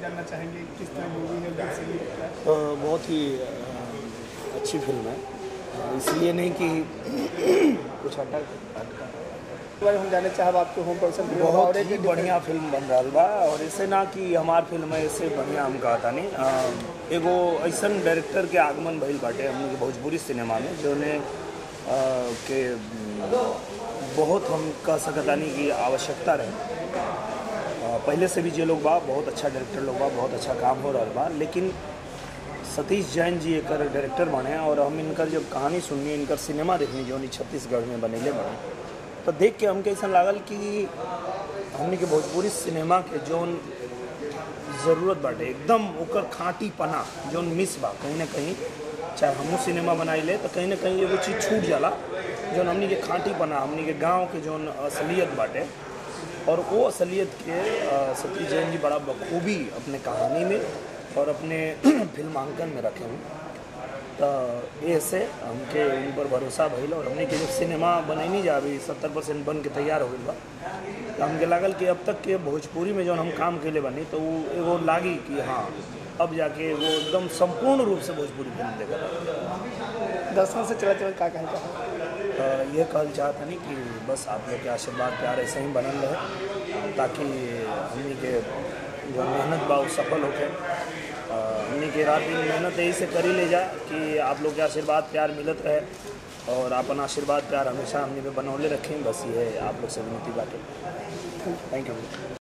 जानना चाहेंगे किस तरह मूवी है वेब सीरीज है अ, बहुत ही अ, अच्छी फिल्म है इसलिए नहीं कि कुछ अटक अटका इस बारे में हम जानना चाहब आपके होम पर्सन बहुत ही बढ़िया फिल्म बन रहा बा और ऐसे ना कि हमार फिल्म है इससे बढ़िया हम कहता नहीं अ, एगो ऐसन डायरेक्टर के आगमन भइल बाटे हमने के भोजपुरी सिनेमा में जो ने अ, के म, बहुत हम कह सकतानी कि आवश्यकता रहे अ, पहले से भी जे लोग बा बहुत अच्छा डायरेक्टर लोग बा बहुत अच्छा काम हो रहा बा लेकिन सतीश जैन जी एक डायरेक्टर बने और हम इनकर जब कहानी सुननी इनकर सिनेमा देखनी जो छत्तीसगढ़ में बनेले बने तो देख के हमके ऐसा लागल कि हमने के भोजपुरी सिनेमा के जौन ज़रूरत बाटे एकदम ओकर खाँटी पना जौन मिस बा कहीं ना कहीं चाहे हमहू सिनेमा बनाइले तो कहीं ना कहीं एगो चीज़ छूट जाला जौन हमनी के खाँटी पना हमनी के गांव के जौन असलियत बाटे और वो असलियत के अ, सतीश जैन जी बड़ा बखूबी अपने कहानी में और अपने फिल्मांकन में रखे हैं तो ये से हमके उन पर भरोसा भइल और हमने के जब सिनेमा बनैनी जा अभी सत्तर परसेंट बन के तैयार हो गई बा तो हमके लागल कि अब तक के भोजपुरी में जौन हम काम कैले बनी तो वो एगो लागी कि हाँ अब जाके वो एकदम संपूर्ण रूप से भोजपुरी फिल्म देखा दर्शकों से चला चला क्या कहना चाहेंगे अ, ये कहल चाहता नहीं कि बस आप लोग के आशीर्वाद प्यार ऐसे ही बनल रहे ताकि हमनी के जो मेहनत बा वो सफल होके अ, हमनी के रात दिन मेहनत यही से करी ले जाए कि आप लोग के आशीर्वाद प्यार मिलत रहे और अपन आशीर्वाद प्यार हमेशा हमनी पे बनौले रखें बस ये आप लोग से विनती बाटे थैंक यू